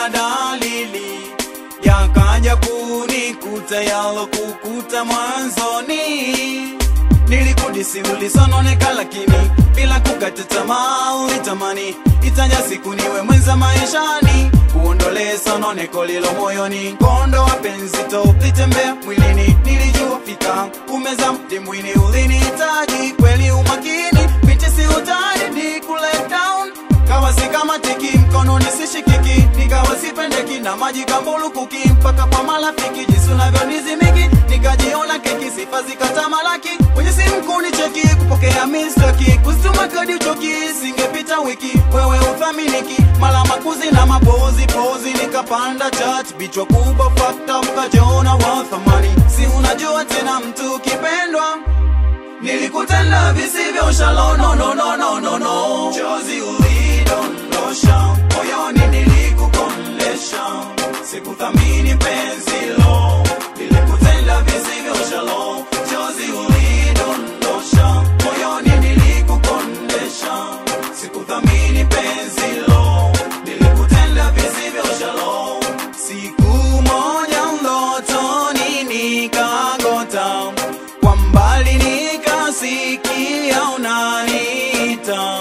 sikuona dalili yakaja kunikuta yalokukuta mwanzoni nilikudisi ulisononeka lakini bila kukata tamaa ulitamani itaja siku niwe mwenza maishani kuondolee sononeko lilo moyoni kondo wa penzi to litembea mwilini nilijua fika kumeza mti mwini ulinihitaji kweli umakini piti si utani ni kule down kawa si kama tiki mkononi sishikiki nikawa sipendeki na maji kambulukuki mpaka kwa marafiki jinsi unavyonizimiki nikajiona keki sifa zikatamalaki kwenye simu kunicheki kupokea mistaki kuzituma kadi uchoki singepita wiki wewe uthaminiki mala makuzi na mapozi pozi nikapanda chat bichwa kubwa fakta mkajiona wa thamani si unajua tena mtu kipendwa nilikutenda visivyo shalo no no no no no no chozi ulidondosha moyoni nilikukondesha sikuthamini penzi lo nilikutenda visivyo shalo chozi ulidondosha moyoni nilikukondesha sikuthamini penzi lo nilikutenda visivyo shalo siku moja ndotoni nikagota kwa mbali nikasikia unaniita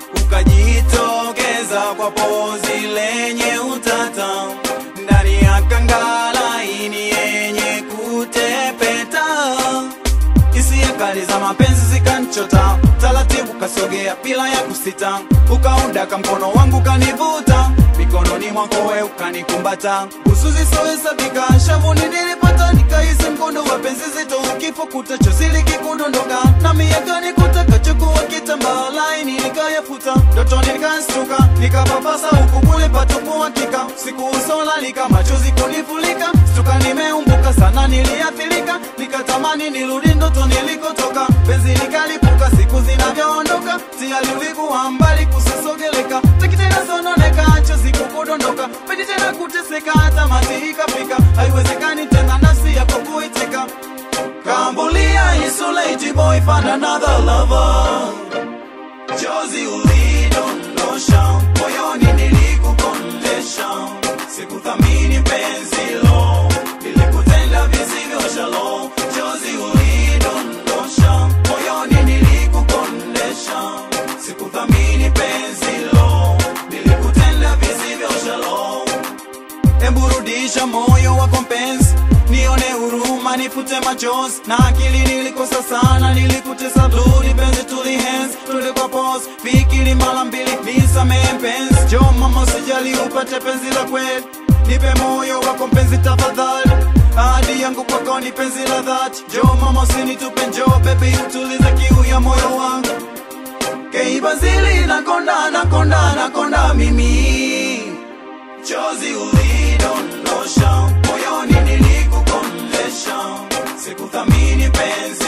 ukajitokeza kwa pozi lenye utata ndani ya kangalaini yenye kutepeta hisia kali za mapenzi zikanchota taratibu kasogea bila ya kusita ukaundaka mkono wangu kanivuta mikononi mwako we ukanikumbata usuzi sohesabika shavuni nilipata nikahisi mkondo wa penzi zito ukifukuta chosili kikundondoka na miakani kutakachokuwa kitambaa laini nikayafuta ndotoni nikastuka nikapapasa huku kule patupu hakika siku usolalika machozi kunifulika stuka nimeumbuka sana niliathirika nikatamani nirudi ndoto nilikotoka penzi likalipuka siku zinavyoondoka tiyari ulikuwa mbali kusisogeleka tekitena sononeka chozi kukudondoka pendi tena kuteseka hata mati ikafika haiwezekani tena nafsi yako kuiteka kambulia Yesu lady boy find another lover chozi ulidondosha moyoni nilikukondesha sikuthamini penzi lo nilikutenda visivyo shalo chozi ulidondosha moyoni nilikukondesha sikuthamini penzi lo nilikutenda visivyo shalo emburudisha moyo wako mpenzi nione huruma nifute machozi na akili nilikosa sana nilikutesa bludi penzi tulihenzi tulikuwa pos fikiri mara mbili nisamehe mpenzi jo mama usijali upate penzi la kweli nipe moyo wako mpenzi tafadhali ahadi yangu kwako ni penzi la dhati jo mama usinitupe njo bebi utulize kiu ya moyo wangu keibazili nakonda nakonda nakonda mimi chozi ulidondosha moyoni nilikukondesha sikuthamini penzi